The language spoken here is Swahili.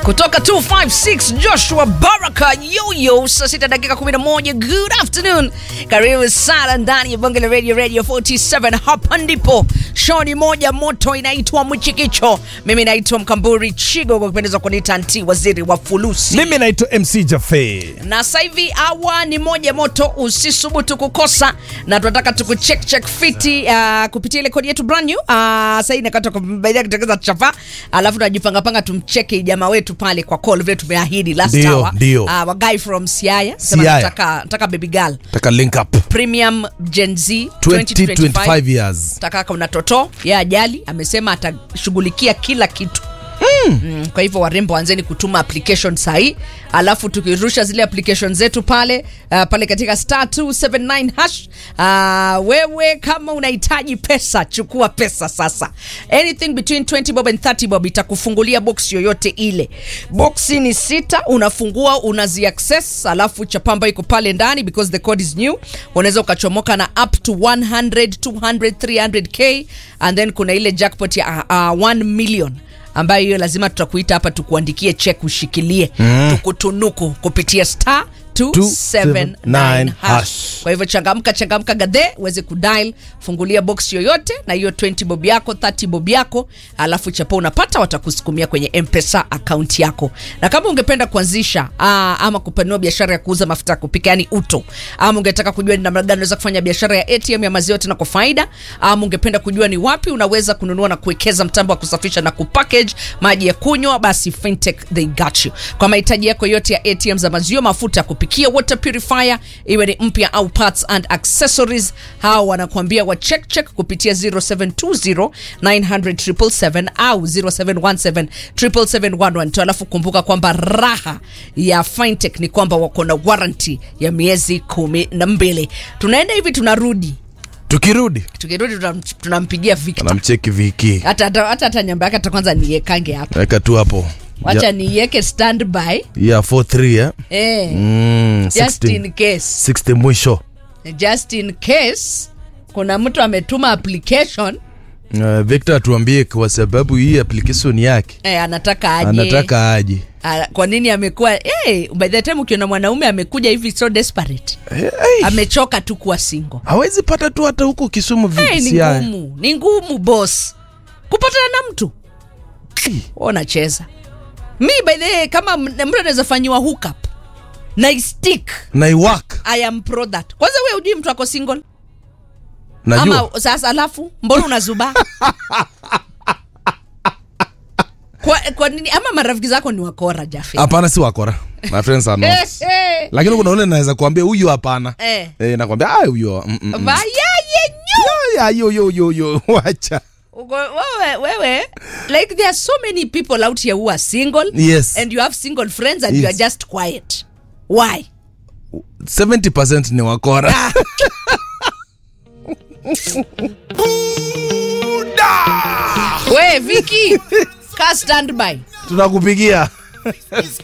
kutoka 256 Joshua Baraka Yoyo, saa sita dakika 11. Good afternoon, karibu sana ndani ya bonge la radio radio 47. Hapa ndipo shoni moja moto inaitwa Mchikicho. Mimi naitwa Mkamburi Chigo, kwa kupendeza kuniita nti waziri wa fulusi mimi naitwa mc jafe na sasa hivi awa ni moja moto, usisubutu kukosa, na tunataka tukucheck check fiti uh, kupitia ile kodi yetu brand new uh, sasa hivi nakata kubaidia kutengeneza chapa, alafu tunajipanga panga tumcheke jamaa wetu pale kwa call vile tumeahidi last Ndio, hour ndio. uh, wa guy from Siaya sema Siaya. nataka nataka baby girl taka link up premium Gen Z 20 2025 25 years taka kuna toto ya ajali amesema atashughulikia kila kitu Mm, kwa hivyo warembo anzeni kutuma application sahii alafu tukirusha zile application zetu pale uh, pale katika star 279 hash uh, wewe kama unahitaji pesa chukua pesa sasa anything between 20 bob and 30 bob itakufungulia box yoyote ile boxi ni sita unafungua unazi access alafu chapamba iko pale ndani because the code is new unaweza ukachomoka na up to 100 200 300k and then kuna ile jackpot ya uh, uh, 1 million ambayo hiyo lazima tutakuita hapa tukuandikie check ushikilie mm. tukutunuku kupitia star 279 279 hash. hash. kwa hivyo changamka changamka gadhe uweze kudial fungulia box yoyote na hiyo 20 bob yako 30 bob yako alafu chapo unapata watakusukumia kwenye mpesa akaunti yako na kama ungependa kuanzisha aa, ama kupanua biashara ya kuuza mafuta ya kupika yani uto ama ungetaka kujua ni namna gani unaweza kufanya biashara ya atm ya maziwa tena kwa faida ama ungependa kujua ni wapi unaweza kununua na kuwekeza mtambo wa kusafisha na kupackage maji ya kunywa basi fintech they got you kwa mahitaji yako yote ya atm za maziwa mafuta ya kupikia water purifier iwe ni mpya au parts and accessories hawa wanakuambia wa check check kupitia 0720 900 au 0717 777 alafu kumbuka kwamba raha ya fintech ni kwamba wako na warranty ya miezi kumi na mbili tunaenda hivi tunarudi tukirudi tukirudi tunam- tunampigia Victor namcheki viki hata hata hata hata nyamba yake hata kwanza niekange hapa weka tu hapo wacha Ya- niiweke standby ya 43 eh? eh, mm, just 60, in case 60 mwisho just in case kuna mtu ametuma application uh, victor atuambie kwa sababu hii application yake eh, anataka aje anataka aje Ah, kwa nini amekuwa hey, by the time ukiona mwanaume amekuja hivi so desperate hey, hey. amechoka tu kuwa single hawezi pata tu hata huko kisumu hey, ni visi haya. ngumu ni ngumu boss kupatana na mtu unacheza mi by the way, kama m- mtu anaweza fanyiwa hookup na stick na iwak i am pro that kwanza we ujui mtu ako single najua ama sasa alafu mbona unazuba kwa, kwa nini ama marafiki zako ni wakora jafe hapana si wakora my friends are not lakini kuna ule naweza kuambia huyu hapana Eh. eh, nakwambia ah huyo mm, mm, mm. vayaye nyu Ya, yo yo yo yo wacha Ugo- wewe wewe like there are so many people out here who are single Yes. and you have single friends and you Yes. are just quiet why 70% ni wakora we viki ka standby tunakupigia